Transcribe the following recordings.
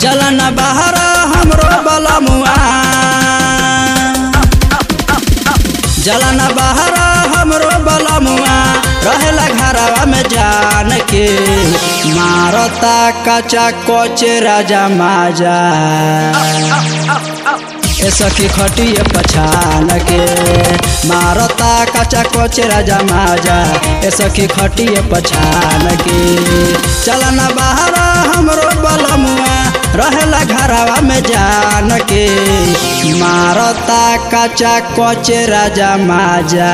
जलन बाहर हमरो बलमुआ जलन बाहर हमरो बलमुआ रहेला घरवा में जान के मारता कचा कोच राजा माजा ए सखी खटिए पछान के मारता कचा कोच राजा माजा ए सखी खटिए पछान के चलन बाहर हमरो बलमुआ रहेला घरवा में जान के मारता कचा कोच राजा माजा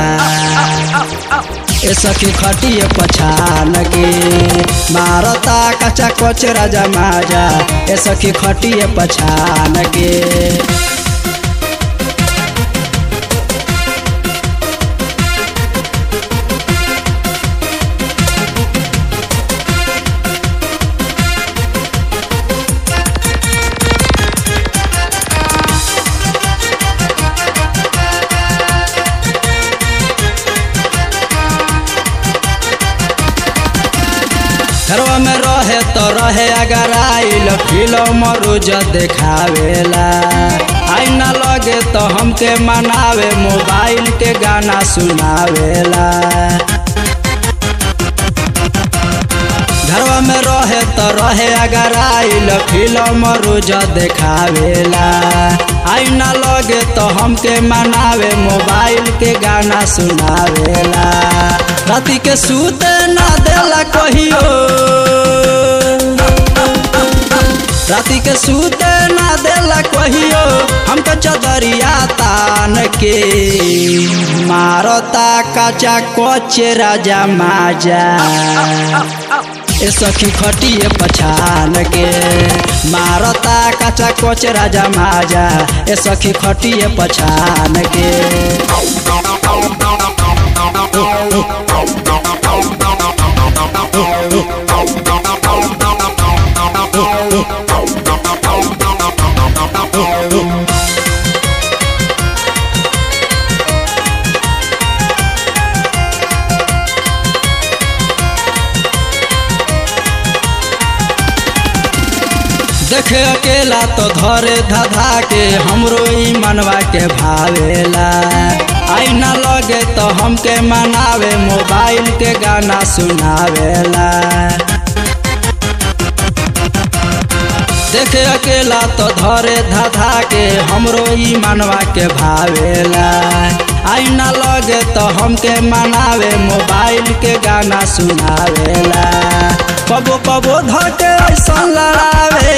ए सखी खटिए पछान के मारता कचा कोच राजा माजा ए सखी खटिए पछान के घरवा में रहे तो रहे अगर आइल फिल्म रोज देखावेला आईना लगे तो हमके मनावे मोबाइल के गाना सुनावेला घरवा में रहे तो रहे अगर आइल फिल्म रोज देखावेला आईना लगे तो हमके मनावे मोबाइल के गाना सुनावेला राति के सूते ना देला कहियो राति के सूते ना देला कहियो हमके चदरिया तान के मारता कचा कोच राजा माजा ए सखी खटिए पछान के मारता कचा कोच राजा माजा ए सखी खटिए पछान के देखे अकेला तो धरे धधा के हमरो ई मनवा के भावेला आईना लगे तो हमके मनावे मोबाइल के गाना सुनावेला देखे अकेला तो धरे धधा के हमरो ई मनवा के भावेला आईना लगे तो हमके मनावे मोबाइल के गाना सुनावेला कबो कबो धके ऐसा लड़ावे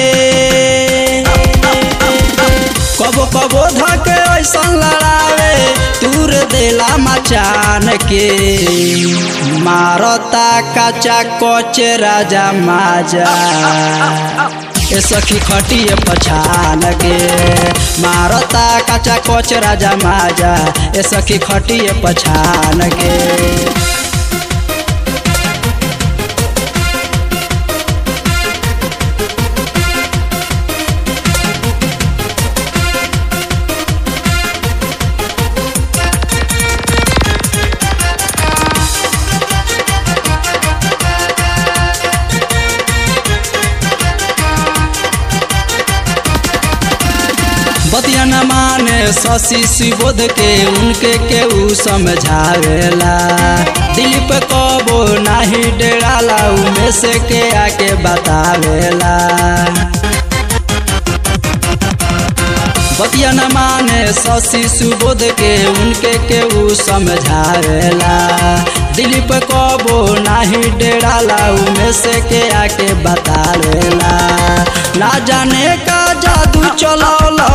कबो कबो धके ऐसा लड़ावे दूर देला मचान के मारता कचा कोच राजा माजा ए सखी खटिए पछान के मारता कचा कोच राजा माजा ए सखी खटिए पछान के बतिया न माने शशि सुबोध के उनके केहू समझावेला दिलीप कबो नाही डेराला उमे से के आके बतावेला बतिया न माने शशि सुबोध के उनके केहू समझावेला दिलीप कबो नाही डेराला उमे से के आके बतावेला ना जाने का जादू चलौला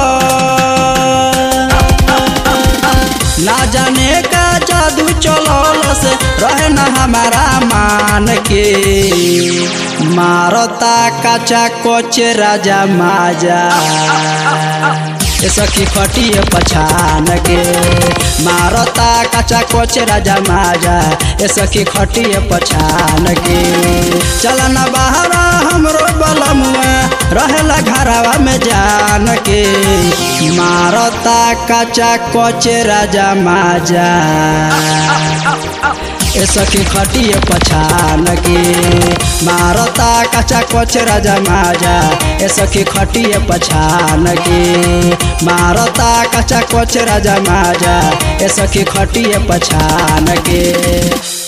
ना जाने का जादू चलौल से रहे न हमारा मान के मारता कचा कोच राजा माजा ए सखी खटिए पछान के मारता कचा कोच राजा माजा ए सखी खटिए पछान के चलन बाहर हमरो बलमुआ रहेला घरवा में जान के मारता कचा कोच राजा माजा ए सखी खटिए पछान के मारता कचा कोच राजा माजा ए सखी खटिए पछान के मारता कचा कोच राजा माजा ए सखी खटिए पछान के